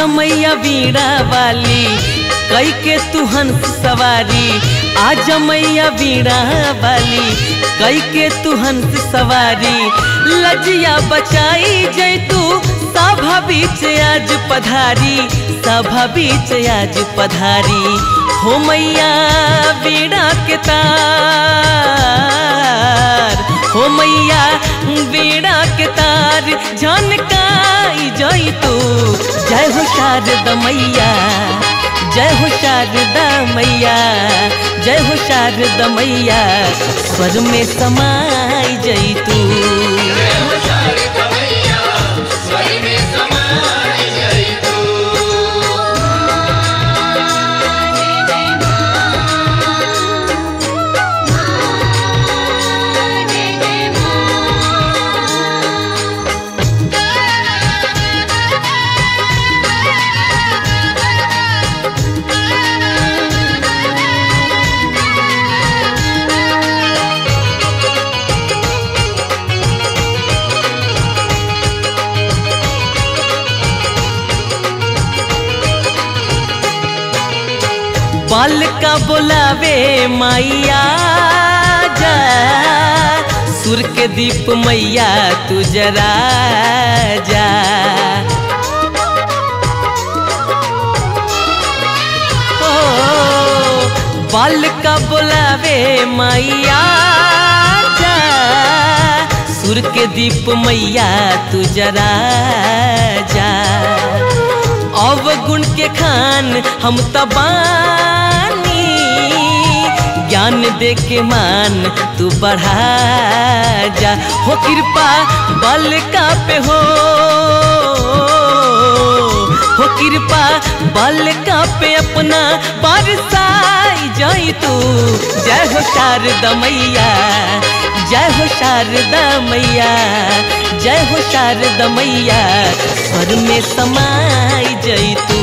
मैया बीड़ा वाली कई के तू हंस सवारी आज मैया बीड़ा वाली कई के तू हंस सवारी लजिया बचाई जय तू सभा बीच आज पधारी सभा बीच आज पधारी हो मैया बीड़ा के तार हो मैया बीड़ा के तार झनकाई जई तू जय हो शारदा मैया जय हो शारदा मैया जय हो शारदा मैया स्वर में समाई जई तू बाल का बोलावे मैया जा सुर के दीप मैया तू जरा जा ओ, बाल का बोलावे मैया जा सुर के दीप मैया तू जरा जा अवगुण के खान हम तबानी ज्ञान दे के मान तू बढ़ा जा हो कृपा बल का पे हो हो कृपा बल का पे अपना बरसाई जाई तू जय हो शारदा मैया जय हो शारदा मैया जय हो शारदा मैया स्वर में समाई जई तू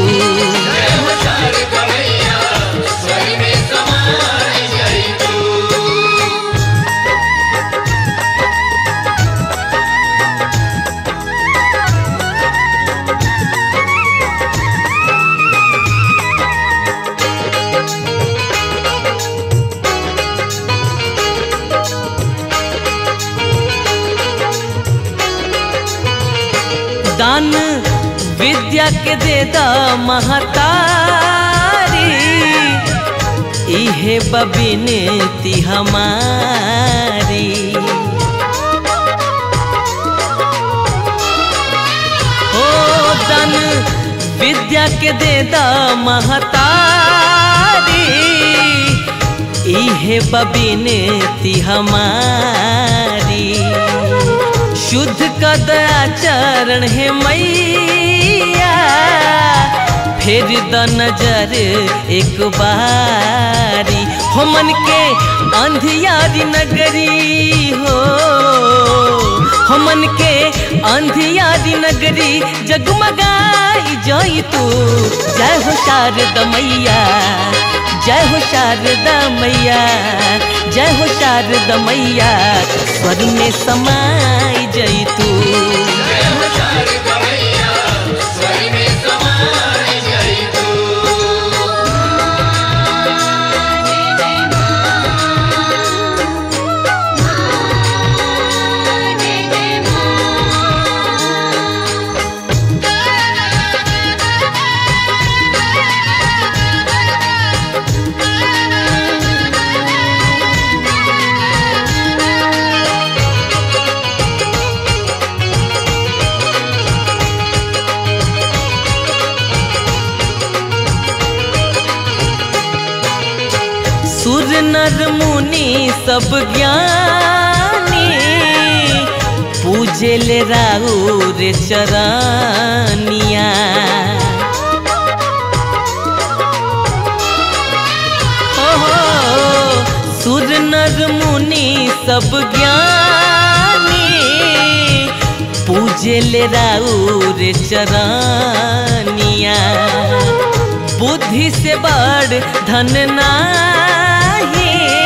दान विद्या के दे द महतारी इहे बबिनती हमारी ओ दान विद्या के दे द महतारी इहे बबिनती हमारी शुद्ध कद आचरण है मैया फिर द नजर एक बारी हो मन के अंधियारी नगरी हो हो मन के अंधियारी नगरी जगमगाई जाई तू जय हो शारदा मैया जय हो शारदा मैया जय हो शारदा मैया स्वर में समाई जई तू सुर नर मुनि सब ज्ञानी पूजे ले राउर चरनिया ओहो सुर नर मुनि सब ज्ञानी पूजे ले राउर चरनिया बुद्धि से बड़ धन नाही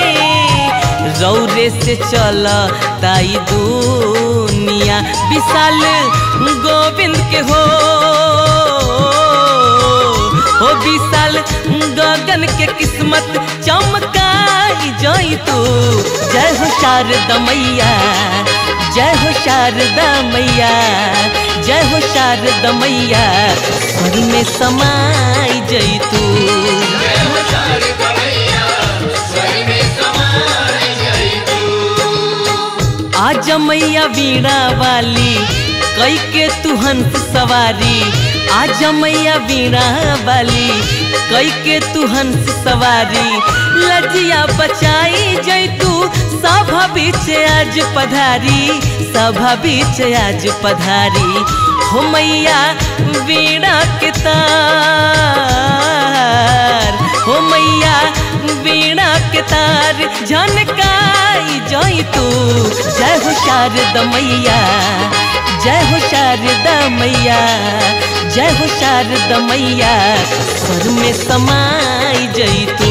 रौरे से चल ताई दुनिया विशाल गोविंद के हो हो विशाल गगन के किस्मत चमकाई जई तू जय हो शारदा मैया जय हो शारदा मैया जय हो शारदा मैया स्वर में समाई जई तू आज मैया वीणा वाली कई के तू हंस सवारी आज मैया वीणा वाली कई के तू हंस सवारी लजिया बचाई जई तू सभा बीच आज पधारी सभा बीच आज पधारी हो मैया वीणा के तार हो मैया वीणा के तार झनकाई जई तू जय हो शारदा मैया जय हो शारदा मैया जय हो शारदा मैया स्वर में समाई जई तू